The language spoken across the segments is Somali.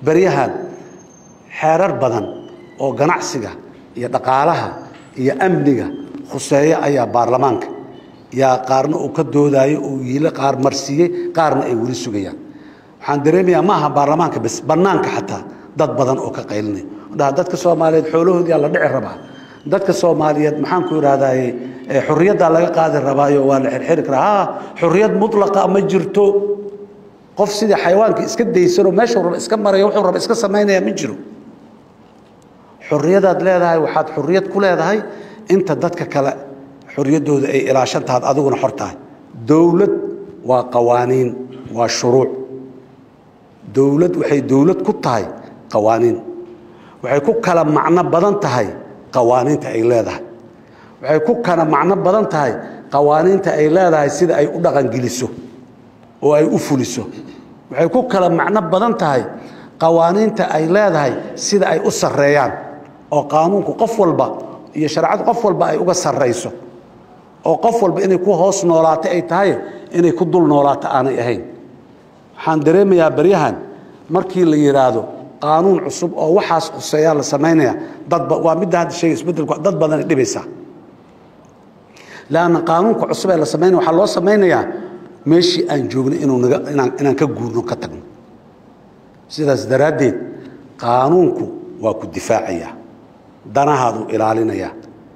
beryahan xeerar badan oo ganacsiga iyo dhaqaalaha iyo amniga khuseeyo ayaa baarlamaanka yaa qaarna uu ka doodaayo uu yiile qaar marsiiyey qaarna ay weli sugayaan waxaan dareemayaa ma aha baarlamaanka bes bannaanka xataa dad badan oo ka qaylinaya dhaha dadka soomaaliyeed xoolahoodiyaa la dhici rabaa dadka soomaaliyeed maxaan ku idhahdaaye xorriyaddaa laga qaadi rabaayo waa la xirxiri karaa ha xorriyad mutlaqa ma jirto qof sidii xayawaanka iska daysanoo meeshuu raba iska maraya wuxuu raba iska samaynaya ma jiro xorriyadaad leedahay waxaad xorriyad ku leedahay inta dadka kale xorriyaddooda ay ilaashan tahaad adiguna xor tahay dowlad waa qawaaniin waa shuruuc dowlad waxay dowlad ku tahay qawaaniin waxay ku kala macno badan tahay qawaaniinta ay leedahay waxay ku kala macno badan tahay qawaaniinta ay leedahay sida ay u dhaqangeliso oo ay u fuliso waxay ku kala macno badan tahay qawaaniinta ay leedahay sida ay u sarreeyaan oo qaanuunku qof walba iyo shareecadu qof walba ay uga sarrayso oo qof walba inay ku hoos noolaato ay tahay inay ku dul noolaato aanay ahayn waxaan dareemayaa baryahan markii la yidhaahdo qaanuun cusub oo waxaas khuseeyaa la samaynaya dadba waa midda hadda sheegay isbeddelku dad badanay dhibaysaa leanna qaanuunka cusub ee la samaynaya waxaa loo samaynayaa meeshii aan joogno inuu naga inaan inaan ka guurno ka tagno sidaas daraaddeed qaanuunku waa ku difaacayaa danahaaduu ilaalinayaa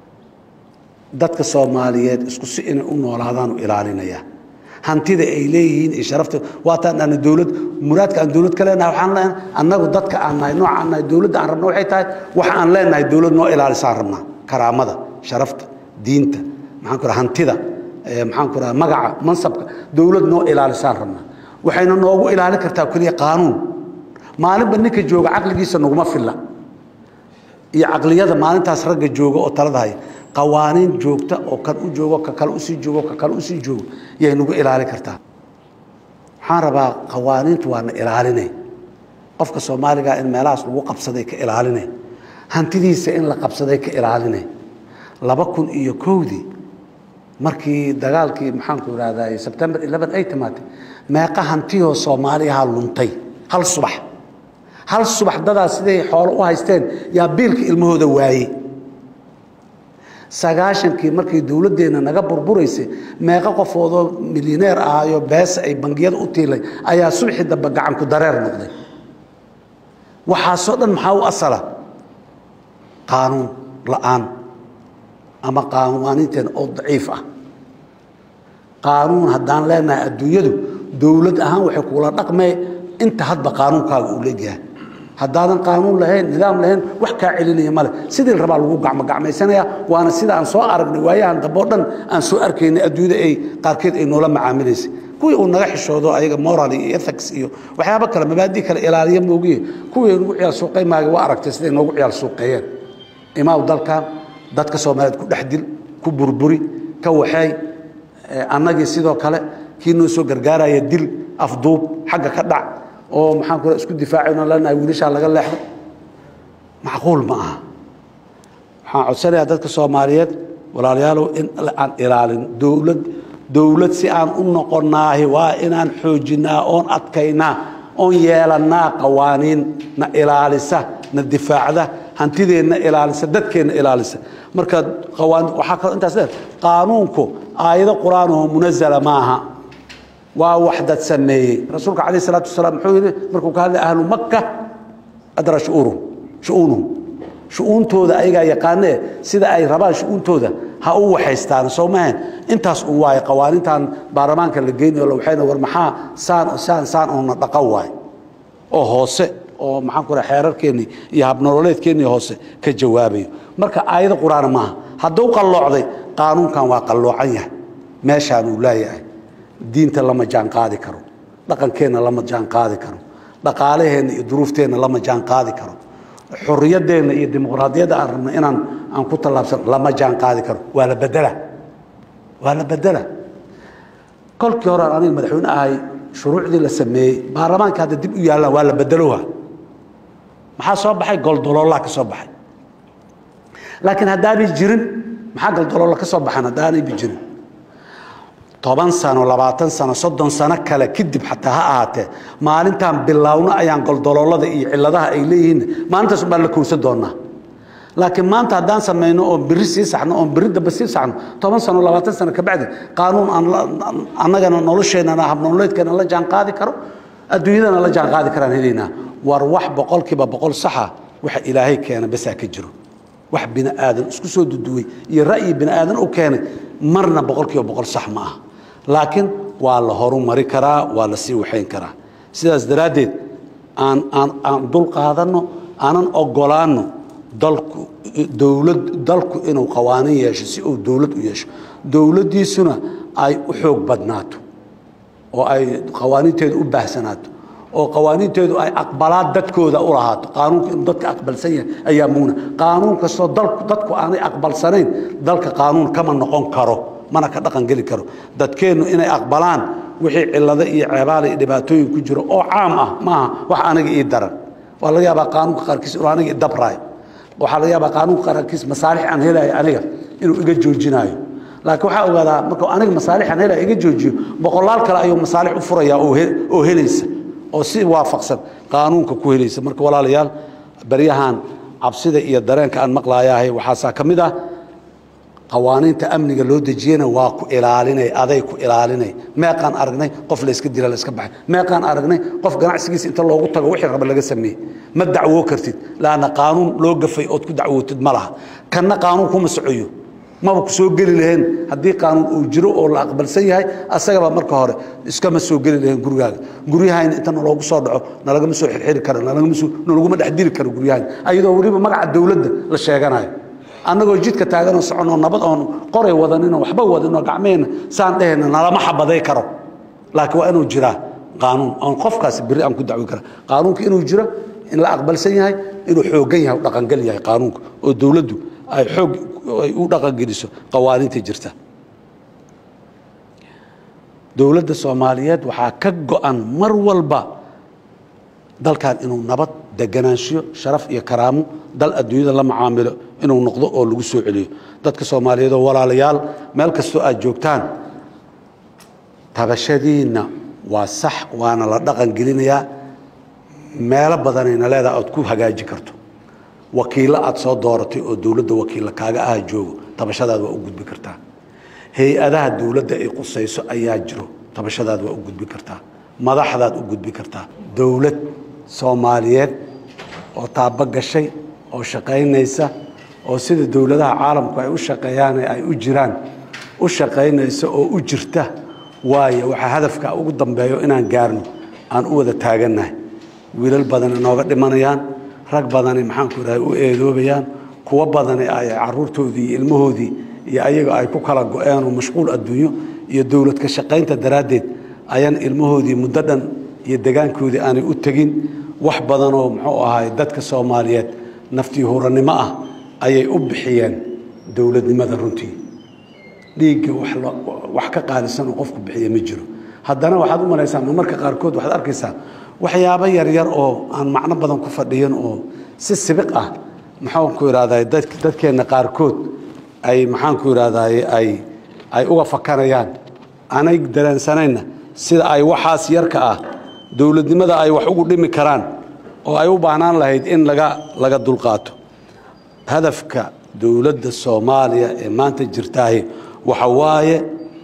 dadka soomaaliyeed isku si inay u noolaadaanu ilaalinayaa hantida ay leeyihiin iyo sharafta waataan ana dowlad muraadka aan dowlad ka leenahay waxaan leenahay annagu dadka aan nahay nooca aan nahay dowladda aan rabna waxay tahay waxa aan leenahay dowlad noo ilaalisaan rabnaa karaamada sharafta diinta maxaan ku raha hantida maxaan ku raha magaca mansabka dowlad noo ilaalisaan rabnaa waxayna noogu ilaalin kartaa keliya qaanuun maalinba ninka jooga caqligiisa naguma filla iyo caqliyada maalintaas ragga jooga oo talada haya qawaaniin joogta oo kan u joogo ka kale usii joogo ka kale usii joogo yay nagu ilaalin kartaa waxaan rabaa qawaaniintu waana ilaalinay qofka soomaaliga in meelahaas lagu qabsaday ka ilaalinay hantidiisa in la qabsaday ka ilaalinay laba kun iyo kowdii markii dagaalkii maxaanku ihahday sebtembar eleven ay timaatay meeqa hantiyoo soomaaliyaha luntay hal subax hal subax dadaa siday xoolo u haysteen yaa biilka ilmahooda waayey sagaashankii markii dowladdeenna naga burburaysay meeqo qofoodoo milyaneer ahaayo beesa ay bangiyada u tiilay ayaa subxii dambe gacanku dareer noqday waxaasoo dhan maxaa u asala qaanuun la'aan ama qaanwaaniinteen oo daciif ah qaanuun haddaan leenahay adduunyadu dowlad ahaan waxay kula dhaqmee inta hadba qaanuunkaaga uu leegyahay haddaadan qaanuun lahayn nidaam lahayn wax kaa celinaya male sidii la rabaa lagu gacmogacmaysanaya waana sida aan soo aragnay waayahan dambe o dhan aan soo arkaynay adduunyada ay qaarkeed ay noola macaamilaysay kuwii uu naga xishoodo ayaga moral iyo ethics iyo waxyaabo kale mabaadi kale ilaaliya moogiye kuwii nagu ciyaal suuqaymaaga waa aragtay siday noogu ciyaal suuqeeyeen imaaw dalkan dadka soomaaliyeed ku dhex dil ku burburi ka waxeey annagii sidoo kale kii noo soo gargaaraya dil afduub xagga ka dhac oo maxaan ku isku difaacayno leenahay wiilashaa laga leexdo macquul ma aha waxaan codsanayaa dadka soomaaliyeed walaalayaalow in aan ilaalin dowlad dowlad si aan u noqonnaahi waa inaan xoojinnaa oon adkaynaa oon yeelannaa qawaaniin na ilaalisa na difaacda hantideenna ilaalisa dadkeenna ilaalisa marka qawaan waxaa kaloo intaas leed qaanuunku aayado qur-aanoo munazala maaha waa wax dad sameeyey rasuulka calayh isalaatu wasalaam muxuu yidhi markuu ka hadlay ahlu makka adra shu'uuruhum shu'uunuhum shu'uuntooda ayagaa yaqaanee sida ay rabaan shu'uuntooda ha u waxaystaan soo maahan intaas uu waaye qawaanintan baarlamaanka la geynayo la waxayna war maxaa saan saan saan oona dhaqan waaye oo hoose oo maxaan ku raha xeerarkeennii iyo habnololeedkeennii hoose ka jawaabayo marka aayado qur-aana maaha hadduu qalloocday qaanuunkan waa qalloocan yahay meeshaan uu leeyahay diinta lama jaan qaadi karo dhaqankeenna lama jaan qaadi karo dhaqaalaheenna iyo duruufteenna lama jaan qaadi karo xorriyaddeenna iyo dimuqraadiyadda aan rabno inaan aan ku tallaabsan lama jaan qaadi karo waa la bedela waa la bedela kolkii hore aan aniga madaxweyne ahay shuruucdii la sameeyey baarlamaanka hadda dib u yaallaan waa la bedeloha maxaa soo baxay goldoloolaa ka soo baxay laakiin haddaanay jirin maxaa goldoloola ka soo baxan haddaanayba jirin toban sano labaatan sano soddon sano kale kadib xataa ha ahaatee maalintaan bilaawno ayaan goldoloolada iyo ciladaha ay leeyihiin maalintaas baan la kowsan doonaa laakiin maanta haddaan samayno oon biri sii saxno oon biri dambe sii saxno toban sano labaatan sano kabacdi qaanuun aan annagana nolosheennana habnololeedkeena la jaan qaadi karo adduunyadana la jaan qaadi karaan helaynaa war wax boqolkiiba boqol saxa waxa ilaahay keena basaa ka jiro wax bini aadan isku soo duduway iyo ra'yi bini aadan u keenay marna boqolkiiba boqol sax ma ah laakiin waa la horumari karaa waa la sii waxayn karaa sidaas daraaddeed aan aan aan dul qaadanno aanan ogolaanno dalku dowlad dalku inuu qawaanin yeesho si uu dowlad u yeesho dowladdiisuna ay u xoog badnaato oo ay qawaaniinteedu u baahsanaato oo qawaaniinteedu ay aqbalaad dadkooda u lahaato qaanuunka inuu dadka aqbalsan yahay ayaa muuna qaanuun kastoo dalku dadku aanay aqbalsanayn dalka qaanuun kama noqon karo mana ka dhaqan geli karo dadkeennu inay aqbalaan wixii cillado iyo ceebaala iyo dhibaatooyin ku jiro oo caam ah maaha wax aniga ii daran waa laga yaabaa qaanuunka qaarkiis inuu aniga idabraayo waxaa laga yaabaa qaanuunka qaarkiis masaalix aan helayo aniga inuu iga joojinaayo laakiin waxaa ogaadaa markuu aniga masaalixaan helaya iga joojiyo boqolaal kale ayuu masaalix u furayaa oo helaysa oo si waafaqsan qaanuunka ku helaysa marka walaalayaal baryahan cabsida iyo dareenka aan maqlaayaahay waxaasaa ka mid ah qawaaniinta amniga loo dejiyena waa ku ilaalinay aday ku ilaalinay meeqaan aragnay qof layska dila layska baxay meeqaan aragnay qof ganacsigiisa inta loogu tago wixii raba laga sameeyey ma dacwoo kartid laanna qaanuun loo gafay ood ku dacwootid ma laha kanna qaanuun kuma socoyo maba ku soo geli laheen haddii qaanuun uu jiro oo la aqbalsan yahay asagaba marka hore iskama soo geli laheen gurigaaga guryahayna inta naloogu soo dhaco nalagama soo xirxiri karo nalaguma dhex diri karo guryahayna ayadoo weliba magaca dowladda la sheeganayo annagoo jidka taaganoo soconoo nabad oon qoray wadaninoo waxba wadaninoo gacmeheenna saan dhehayna nalama xabaday karo laakiin waa inuu jiraa qaanuun oon qofkaasi beri aan ku dacwi kara qaanuunka inuu jiro in la aqbalsan yahay inuu xooggan yahay u dhaqangel yahay qaanuunka oo dowladdu ay xoog ay u dhaqangeliso qawaaniinta jirta dowladda soomaaliyeed waxaa ka go-an mar walba dalkan inuu nabad deganaanshiyo sharaf iyo karaamo dal adduunyada la macaamilo inuu noqdo oo lagu soo celiyo dadka soomaaliyeed oo walaalayaal meel kastoo aad joogtaan tabashadiinna waa sax waana la dhaqan gelinayaa meelo badanayna leedaha oad ku hagaaji karto wakiillo aad soo dooratay oo dowladda wakiilla kaaga aha joogo tabashadaad waa u gudbi kartaa hay-adaha dowladda ay qusayso ayaa jiro tabashadaad waa u gudbi kartaa madaxdaad u gudbi kartaa dowlad soomaaliyeed oo taabo gashay oo shaqaynaysa oo sida dowladaha caalamku ay u shaqeeyaan ay u jiraan u shaqaynaysa oo u jirta waayo waxaa hadafka ugu dambeeyo inaan gaarno aan u wada taagannahay wiilal badani nooga dhimanayaan rag badani maxaanku idhahay u eedoobayaan kuwo badani ay caruurtoodii iyo ilmahoodii iyo ayaga ay ku kala go-eenoo mashquul adduunyo iyo dowlad ka shaqaynta daraaddeed ayaan ilmahoodii muddo dhan iyo degaankoodii aanay u tegin wax badanoo muxuu ahay dadka soomaaliyeed naftii hurannimo ah ayay u bixiyeen dowladnimada runtii dhiigga wax ka qaalisan oo qofku bixiya ma jiro haddana waxaad u malaysaa marmarka qaarkood waxaad arkaysaa waxyaabo yaryar oo aan macno badan ku fadhiyan oo si sibiq ah maxaanku idhahday dadkeenna qaarkood ay maxaanku idhahday ay ay uga fakanayaan aanay dareensanayna sida ay waxaas yarka ah dowladnimada ay wax ugu dhimi karaan oo ay u baahnaan lahayd in laga laga dulqaato hadafka dowladda soomaaliya ee maanta jirtaahi waxa waaye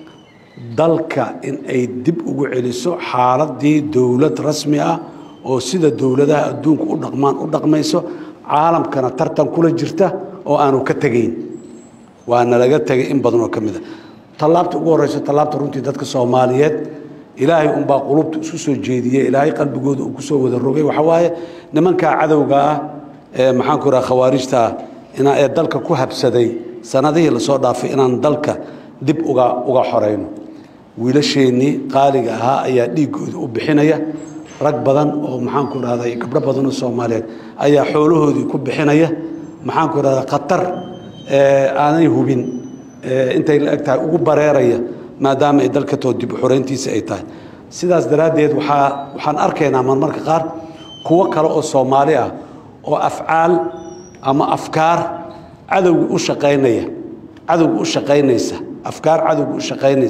dalka in ay dib ugu celiso xaaladii dowlad rasmi ah oo sida dowladaha adduunka u dhaqmaan u dhaqmayso caalamkana tartan kula jirta oo aanu ka tegayn waana laga tegay in badan oo ka mid a tallaabta ugu horreyso tallaabta runtii dadka soomaaliyeed ilaahay unbaa qulubta isku soo jeediyey ilaahay qalbigooda uu kusoo wada rogay waxaa waaye nimankaa cadowga ah ee maxaanku idhaha khawaarijta ah ee dalka ku habsaday sanadihii lasoo dhaafay inaan dalka dib uga uga xorayno wiilasheennii qaaliga ahaa ayaa dhiiggooda u bixinaya rag badan oo maxaanku idhahda gabdho badan oo soomaaliyeed ayaa xoolahoodii ku bixinaya maxaanku idhahda khatar aanay hubin intay la eg tahay ugu bareeraya maadaama ay dalka too dib u xorayntiisa ay tahay sidaas daraaddeed waxaa waxaan arkaynaa marmarka qaar kuwo kale oo soomaali ah oo afcaal ama afkaar cadowga u shaqaynaya cadowga u shaqaynaysa afkaar cadowga u shaqaynaysa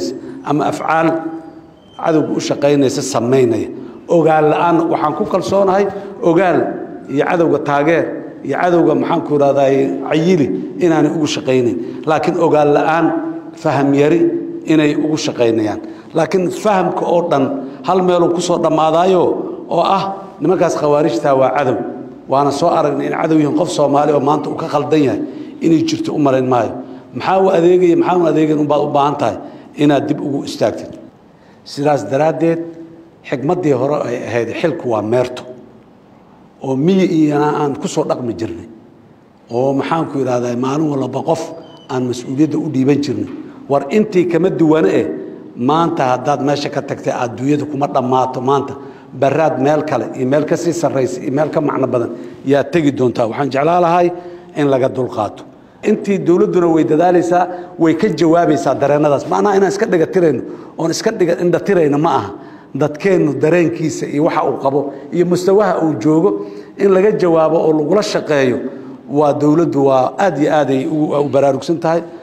ama afcaal cadowga u shaqaynaysa samaynaya ogaal la-aan waxaan ku kalsoonahay ogaal iyo cadowga taageer iyo cadowga maxaanku idhahday cayili inaanay ugu shaqaynayn laakiin ogaal la-aan faham yari inay ugu shaqaynayaan laakiin fahamka oo dhan hal meeluu kusoo dhammaadaayo oo ah nimankaas khawaarijtaa waa cadow waana soo aragnay in cadow yihiin qof soomaali oo maanta uu ka khaldan yahay inay jirto u malayn maayo maxaa u adeegaya maxaa u adeegayn unbaad u baahan tahay inaad dib ugu istaagtid sidaas daraaddeed xikmaddii hore ay ahayd xilku waa meerto oo miyi iyana aan ku soo dhaqmi jirnay oo maxaanku idhahdaa maalin walba qof aan mas-uuliyadda u dhiiban jirnay war intii kama duwane eh maanta haddaad meesha ka tagtay adduunyada kuma dhammaato maanta baraad meel kale iyo meel ka sii sarraysa iyo meel ka macno badan yaa tegi doontaa waxaan jeclaa lahay in laga dulqaato intii dowladduna way dadaalaysaa way ka jawaabaysaa dareennadaas macnaha inaan iska dhigatirayno oon iska dhiga indhatirayno ma aha dadkeennu dareenkiisa iyo waxa uu qabo iyo mustawaha uu joogo in laga jawaabo oo lagula shaqeeyo waa dowladdu waa aad iyo aaday u baraarugsan tahay